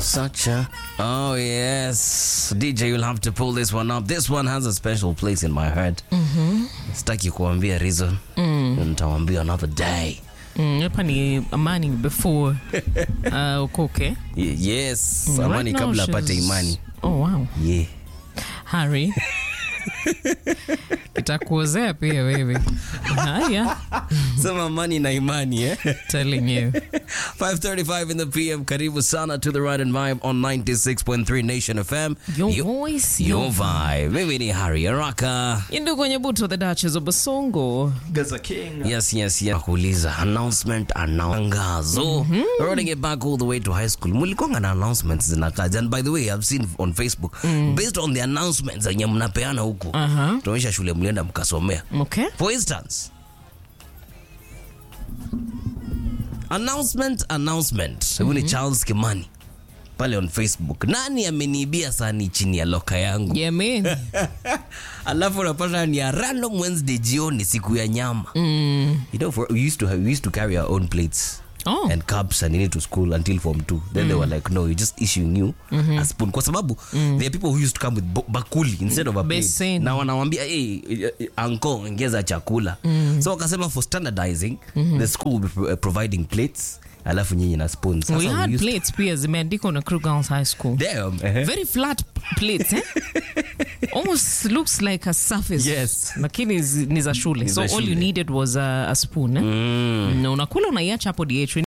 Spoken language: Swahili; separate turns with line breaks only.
such a. Oh, yes. DJ, you'll have to pull this one up. This one has a special place in my heart. Mm-hmm. Sitaki kuambia reason. Mm. Nitawambia another day.
Mm, hapa ni amani before uh, ukoke
Y- yes.
Mm,
Amani
right now
kabla
she's-
apate imani.
oh, wow.
Yeah.
Harry kitakuozea pia wewe haya
Sema amani na imani, eh?
telling you
5:35 in the PM. Karibu sana to the Ride and Vibe on 96.3 Nation FM.
your
Yo-
voice
Your
your
vibe. Mimi ni Harry Araka.
Indu kwenye buto the Duchess of Basongo
Gaza King.
Yes, yes, yes. Kuuliza announcement anangazo. Running it back all the way to high school. Mlikonga na announcements zinakaja. And by the way, I've seen on Facebook based on the announcements zenye mnapeana huku.
Aha.
Tunaonyesha shule mlienda mkasomea.
okay
For instance, announcement announcement. Huyu ni Charles Kimani pale on Facebook. Nani ameniibia sani chini ya loka yangu?
yeah man
alafu unapata ni a random wednesday jioni siku ya nyama
mm.
you know for, we used to have, we used to carry our own plates
oh
and cups and need to school until form 2 then they were like no you're just issuing you a spoon kwa sababu there are people who used to come with bo- bakuli instead of a plate
Beseni.
na wanawambia hey, anko ongeza chakula so wakasema for standardizing the school will be pro- providing plates alafu nyinyi na spoons Sasa
we
we
had
used-
plates pia zimeandikwa na Crew Girls High School
Damn, eh.
very flat plates eh? almost looks like a surface
Yes.
lakini zi- ni za shule
Ni
so
za
all you
shule.
needed was a, a spoon eh?
Mm.
na unakula unaiacha hapo DH